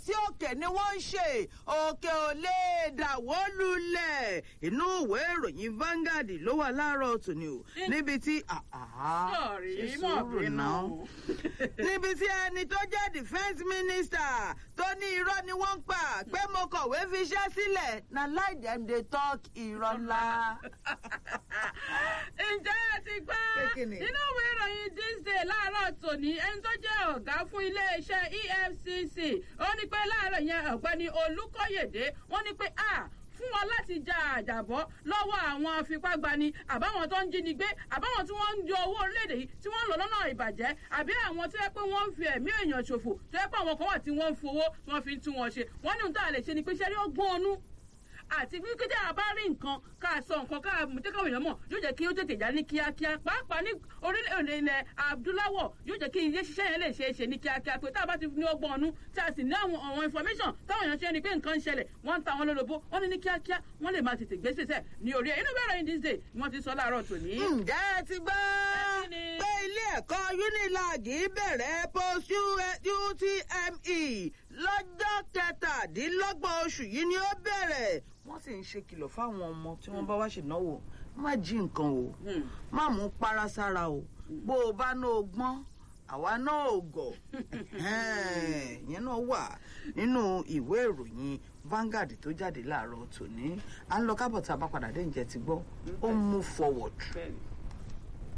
sí òkè ni wọ́n ń ṣe òkè ò lè dàwó lulẹ̀ inú ìwé ìròyìn Vanguard ló wà láàárọ̀ tòní o níbi tí Sọ̀rí ṣe mọ̀ sùúrù bínú. náà níbi tí ẹni tó jẹ́ defence minister tó ní irọ́ ni wọ́n ń pa pé mo kọ̀wé fiṣẹ́ sílẹ̀ na lie dem dey talk irọ́ ńlá. ǹjẹ́ ẹ ti gbọ́ Pé kí ni? nínú ìwé ìròyìn this day láàárọ̀ tòní ẹni tó jẹ́ ọ̀gá fún iléeṣẹ́ EFCC ó ní pé láàárọ̀ yẹn ọ̀gbẹ́ni Olúkóyèdé wọ́n ní pé a fún wọn láti ja àjàbọ́ lọ́wọ́ àwọn afipágbani àbáwọn tó ń jínigbé àbáwọn tí wọ́n ń yọ owó orílẹ̀-èdè yìí tí wọ́n ń lò lọ́nà ìbàjẹ́ àbí àwọn tó yẹ pé wọ́n ń fi ẹ̀mí èèyàn ṣòfò tó yẹ pé àwọn kan wà tí wọ́n ń fowó tí wọ́n fi ń tún wọn ṣe wọ́n ní ohun tá a lè ṣe ni pé ṣẹ́rí ọgbọ́n ọnú àti bí kíjà a bá rí nǹkan ká sọ nǹkan ká jẹ́ káwọn èèyàn mọ̀ yóò jẹ́ kí ó tètè já ní kíákíá pàápàá ní orílẹ̀-èdè ilẹ̀ adúláwọ̀ yóò jẹ́ kí ilé ṣiṣẹ́ yẹn lè ṣe é ṣe ní kíákíá pé tá a bá ti ní ọgbọ́n ọ̀nù tí a sì ní àwọn àwọn information táwọn èèyàn ṣe ni pé nǹkan ń ṣẹlẹ̀ wọ́n ń ta àwọn lólobó wọ́n ní ní kíákíá wọ́n lè máa tètè gbèsè sẹ̀ ní orí ẹ̀ inú bẹ̀rẹ̀ yìí díje ni wọ́n ti sọ láàárọ̀ tòní. ǹjẹ́ ẹ ti gbọ́ Kí ni? pé ilé ẹ̀kọ́ unilag bẹ̀rẹ̀ post UTME lọ́jọ́ kẹtàdínlọ́gbọ̀n oṣù yìí ni ó bẹ̀rẹ̀ wọ́n sì ń ṣe kìlọ̀ fáwọn ọmọ tí wọ́n bá wá ṣèdánwò má jí nǹkan o Hmm. má mú para sára o bó o bá ná o gbọ́n àwa náà ò gọ̀ ìyẹn náà wà nínú ìwé ìròyìn Vanguard tó jáde láàárọ̀ tòní à ń lọ kábọ̀ tá a bá padà dé ǹjẹ́ ti gbọ́ ó ń move forward. Bẹ́ẹ̀ni.